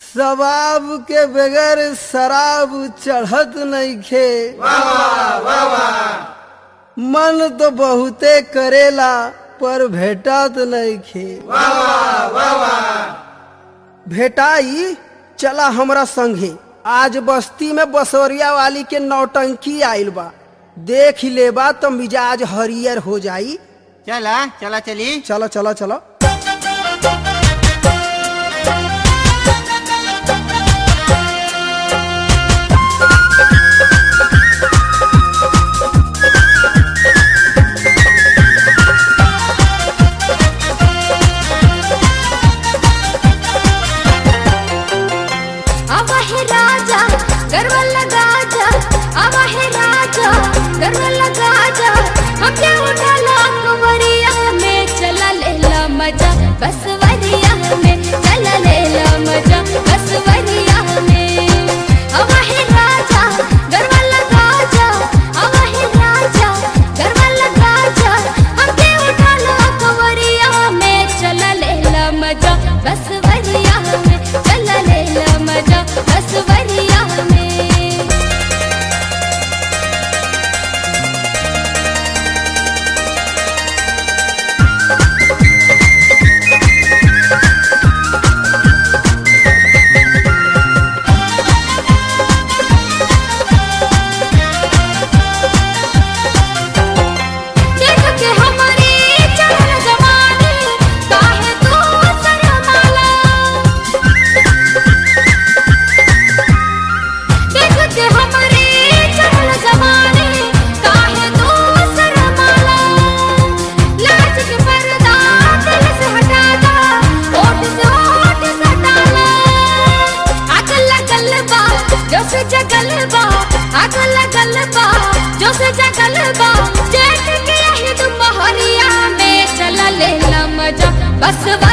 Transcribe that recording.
शबाब के बगैर शराब चढ़त नइखे मन तो बहुते करेला पर भेटत नइखे भेटाई चला हमरा संगे आज बस्ती में बसवरिया वाली के नौटंकी आइल बा देख ही लेबा तो मिजाज हरियर हो जाई चला चला चली चलो चलो चलो आवा है राजा गर्व लगा जा आवा है राजा गर्व लगा जा हम क्या उठा ला कुंवरिया में चला ले ला मजा बस वरिया में चला ले ला मजा बस वरिया में आवा है राजा गर्व लगा जा आवा है राजा गर्व लगा जा हम क्या उठा ला कुंवरिया में चला ले ला मजा बस वरिया में चला ले ला मजा बस वरिया में देख के हमारी चढ़ल जवानी काहे तू शर्माला देख के हमारी चढ़ल जवानी काहे तू शर्माला लाज के पर्दा दिल से हटा दा होठ से होठ सटाला आग लगल बा जो से जगल बा आग लगल बा जो से जगल बा जेठ के यही दुपहरिया में चला ले ला मजा बस